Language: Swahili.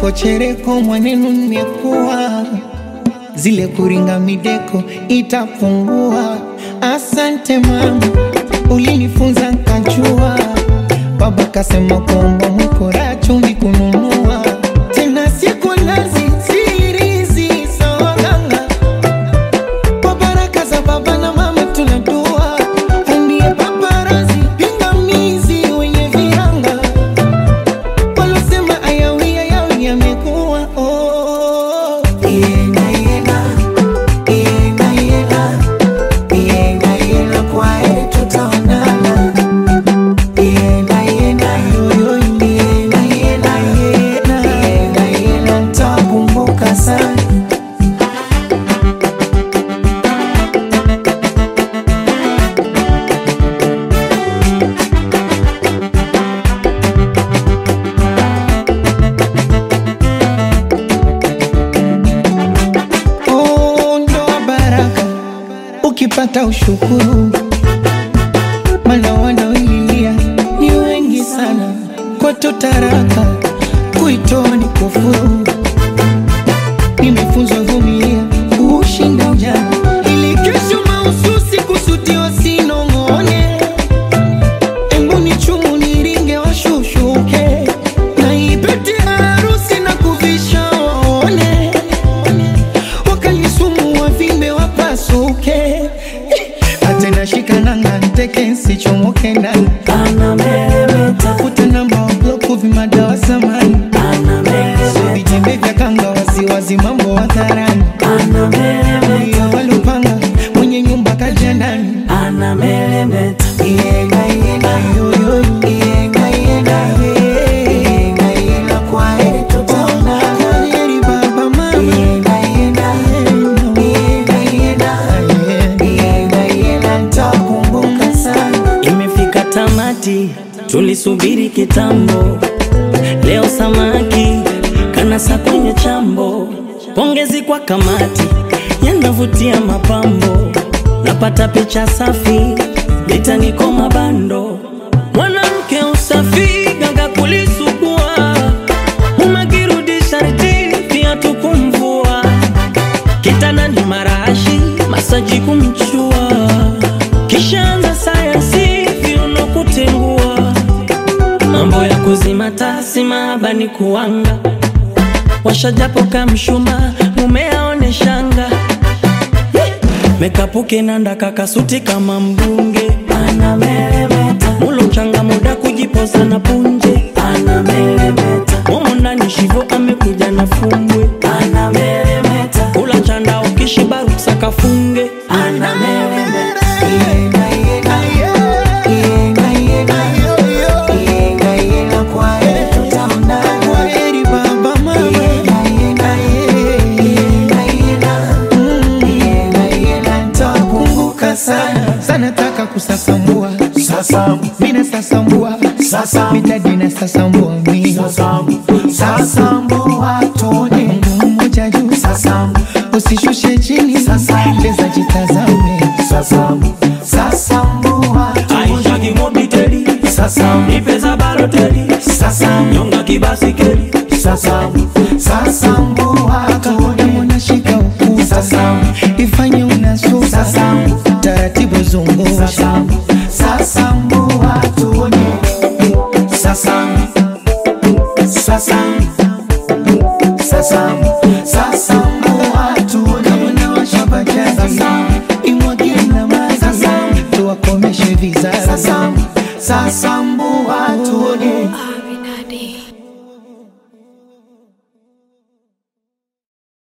chereko chereko mwanenu nimekuwa zile kuringa mideko itapungua. Asante mama, ulinifunza nkajua. Baba kasema kwamba mkora chumvi kununua tena siku nazi sirizi sawaganga kwa baraka za baba na mama tunadua andie paparazi pingamizi wenye viranga walosema ayawi ayawi yamekuwa oh. Yenga, yenga, yenga, yenga, yenga, yenga, kwa heri tutaonana. Yenga, yenga, yoyo, yenga, yenga, yenga, yenga, yenga, nitakumbuka sana Oh, ndoa baraka ukipata ushukuru, mana wanaoililia ni wengi sana. Kwetu taraka kuitoa ni kufuru. Nimefunzwa vumilia kushinda ujana, ili kesho mahususi kusudiwa sinong'one. Embu ni chumu niringe washushuke, na ipete harusi na kuvisha waone wakalisumu wavimbe wapasuke atena shikananga nteke nsichomoke ndani tafuta namba wabloku vimadawa samani vijembe vya kanga wasiwazi mambo hadharani iyo walupanga mwenye nyumba kaja ndani Yenga, yenga, yoyo, yenga, yenga, yenga, yenga, kwa heri tutaonana. Kwa heri baba, mama. Yenga, yenga, yenga, yenga, yenga, yenga, nitakumbuka sana. Imefika tamati, tulisubiri kitambo. Leo samaki kanasa kwenye chambo. Pongezi kwa kamati, yanavutia mapambo. Napata picha safi, litaniko mabando. Mwanamke usafi, ganga kulisugua. Umekirudi sharti, viatu kumvua. Kitanda ni marashi, masaji kumchua. Kishaanza sayansi, viuno kutengua. Mambo ya kuzima tasi, mahaba ni kuanga. Washajapo kamshuma, mume aone shanga. Mekapuke nanda kakasuti kama mbunge. Mulo changa muda kujipoza na punje. Momo ndani shivo amekuja na fumbwe. Kula chanda ukishiba ruksa kafunge. Yenga, yenga, yenga, yenga, yenga, yenga, kwa heri tutaonana. Kwa heri baba, mama. Yenga, yenga, yenga, yenga, yenga, yenga, nitakumbuka sana sana taka kusasambua Sasambu, mina sasambua sasambu, mitadina sasambua mi sasambu, sasambu watone. Mungu mmoja juu Sasambu, usishushe chini Sasambu. leza jitazame sasambu, sasambu watone. Aisha kimobiteli, Sasambu, ipeza baloteli, sasambu, nyonga kibasikeli. sasambu, sasambu watone. kama unashika ukuta Sasambu, ifanye unasusa Sasambu. taratibu zungusha sasambu, sasambu watone. Sasambu, sasambu, sasambu, sasambu watone. kama nawasha bajaji Sasambu. imwagie na maji Sasambu. tuwakomeshe vizazi Sasambu, sasambu